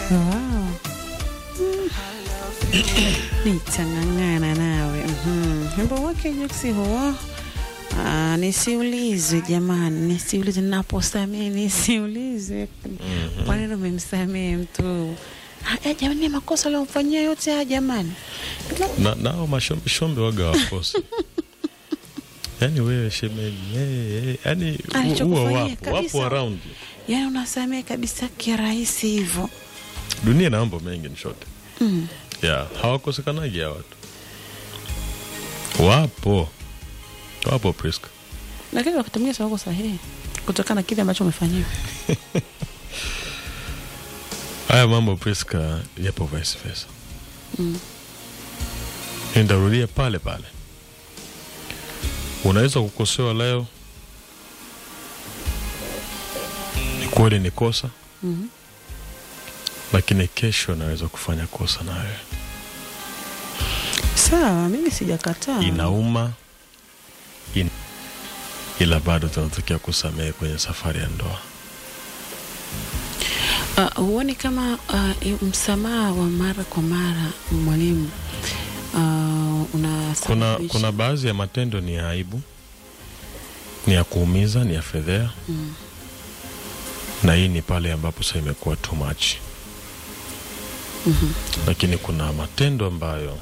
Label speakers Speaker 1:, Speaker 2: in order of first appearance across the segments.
Speaker 1: Wow. Nitang'ang'ana nawe. Mhm. Wimbo wake Juksi huo. Ah, nisiulizwe jamani, nisiulizwe naposamehe, nisiulizwe kwa nini umemsamehe mtu. Ah, eh, jamani, makosa aliyomfanyia yote haya jamani.
Speaker 2: na nao mashombe waga wakosa yaani wewe shemeji hey, hey, yani huwa
Speaker 1: Alichokufanyia
Speaker 2: wapo
Speaker 1: kabisa.
Speaker 2: wapo around you.
Speaker 1: Yaani unasamehe kabisa kirahisi hivyo.
Speaker 2: dunia ina mambo mengi nishote
Speaker 1: Mm.
Speaker 2: yeah, hawakosekanagi ya watu wapo wapo Priska
Speaker 1: Lakini wakati mwingine sio wako sahihi kutokana na kile ambacho umefanyiwa.
Speaker 2: haya mambo Priska yapo vice versa
Speaker 1: Mm.
Speaker 2: nitarudia pale pale unaweza kukosewa leo ni kweli ni kosa
Speaker 1: Mhm.
Speaker 2: lakini kesho naweza kufanya kosa na wewe
Speaker 1: Sawa, mimi sijakataa.
Speaker 2: inauma in... ila bado tunatakiwa kusamehe kwenye safari ya ndoa
Speaker 1: Uh, huoni kama uh, i- msamaha wa mara kwa mara mwalimu uh,
Speaker 2: kuna,
Speaker 1: unasababisha
Speaker 2: kuna baadhi ya matendo ni ya aibu ni ya kuumiza ni ya fedhea
Speaker 1: Mm.
Speaker 2: na hii ni pale ambapo sasa imekuwa too much
Speaker 1: Mhm.
Speaker 2: lakini kuna matendo ambayo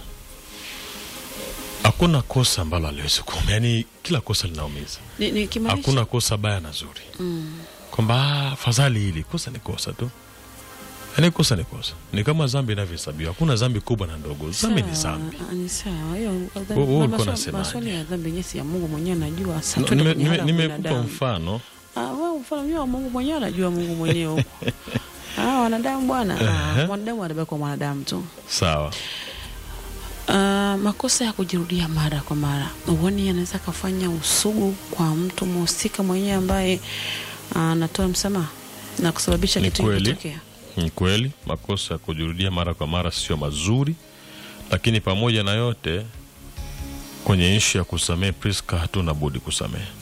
Speaker 2: hakuna kosa ambalo aliwezi kuuma yaani kila kosa linaumiza
Speaker 1: Ni- nikimaanisha-
Speaker 2: hakuna kosa baya na zuri
Speaker 1: Mm.
Speaker 2: kwamba "Ah, fadhali hili kosa ni kosa tu yaani kosa ni kosa ni kama zambi inavyohesabiwa hakuna zambi kubwa na ndogo zambi ni
Speaker 1: Sawa,
Speaker 2: zambi
Speaker 1: ah, ni sawa hiyo dhambi-
Speaker 2: Wewe ulikuwa
Speaker 1: maswali-
Speaker 2: unasemaje?
Speaker 1: maswali ya dhambi yenyewe si ya Mungu mwenyewe anajua Sasa
Speaker 2: No,
Speaker 1: twende
Speaker 2: nime-
Speaker 1: kwenye
Speaker 2: nime-
Speaker 1: hali ya
Speaker 2: nimekupa
Speaker 1: binadamu.
Speaker 2: mfano
Speaker 1: Ah, wewe mfano mwenyewe wa Mungu mwenyewe anajua Mungu mwenyewe huko ah, wanadamu bwana
Speaker 2: Ehe.
Speaker 1: ah, mwanadamu anabaki kwa mwanadamu tu
Speaker 2: sawa
Speaker 1: Ah, makosa ya kujirudia mara kwa mara huoni anaweza kafanya usugu kwa mtu mhusika mwenyewe ambaye ah, anatoa msamaha na kusababisha
Speaker 2: Ni
Speaker 1: kitu
Speaker 2: kweli.
Speaker 1: kutokea
Speaker 2: ni kweli makosa ya kujirudia mara kwa mara sio mazuri lakini pamoja na yote kwenye ishu ya kusamehe priska hatuna budi kusamehe